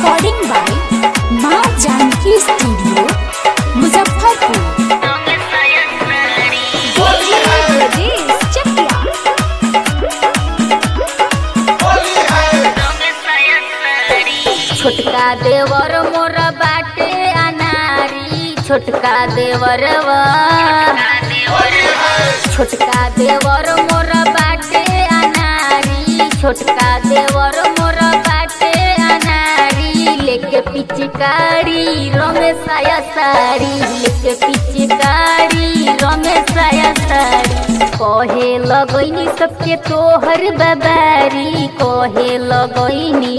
recording by Maa Janaki studio Muzaffarpur Brajesh Chakiya छोटका देवर मोर बाटे अनारी छोटका देवरवा छोटका देवर मोर बाटे अनारी छोटका देवर मोर बाटे अनारी लेके पिचकारी रमेशाया साड़ी लेके पिचकारी रमेशाया साड़ी कहे लगैनी सबके तोहर बबारी कहे लगैनी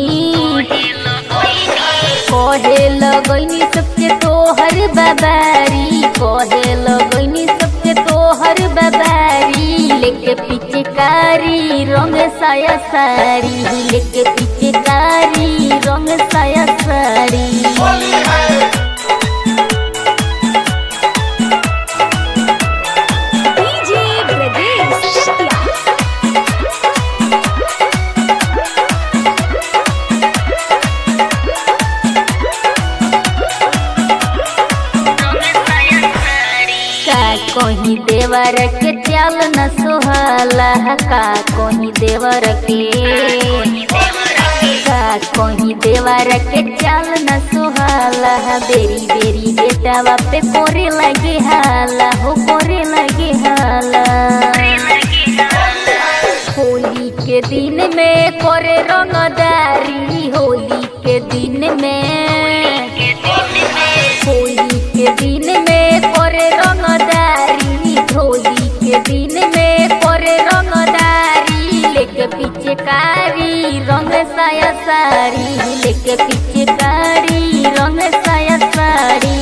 कहे लगैनी सबके तोहर बबारी कहे लगैनी सबके तोहर बबारी लेके पिचकारी रंग साया साड़ी लेके पिचकारी रंग साया साड़ी डीजे ब्रजेश चकिया का कहीं देवर के चाल न सोहला का कहीं देवर के का कहीं देवर के चाल न सोहला बेरी बेरी बेटावा पे कोरे लगे हाला हो कोरे लगे हाला होली के दिन में करे रंगदारी होली के दिन में होली के दिन में करे रंगदारी होली के दिन में करे रंगदारी लेके पिचकारी रंग साया साड़ी लेके पिचकारी रंग साया साड़ी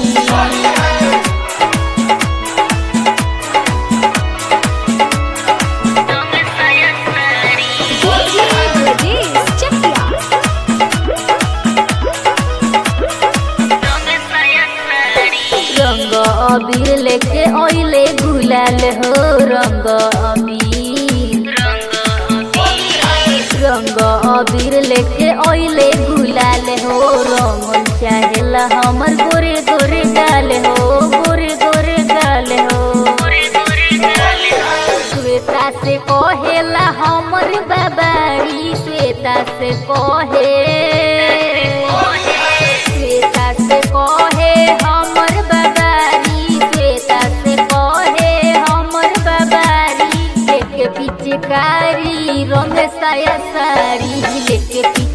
डीजे ब्रजेश चकिया रंग अबीर लेके ओइले गुलाल हो रंग अबीर रंग अबीर लेके ओइले गुलाल हो रंग चाहेला हमर गोरे गोरे गाल हो गोरे गोरे गाल हो श्वेता से कहेला हमर बाबारी श्वेता से कहे श्वेता से कहे हमर बाबारी श्वेता से कहे हमर बाबारी लेके पिचकारी रंग साया साड़ी लेके पिच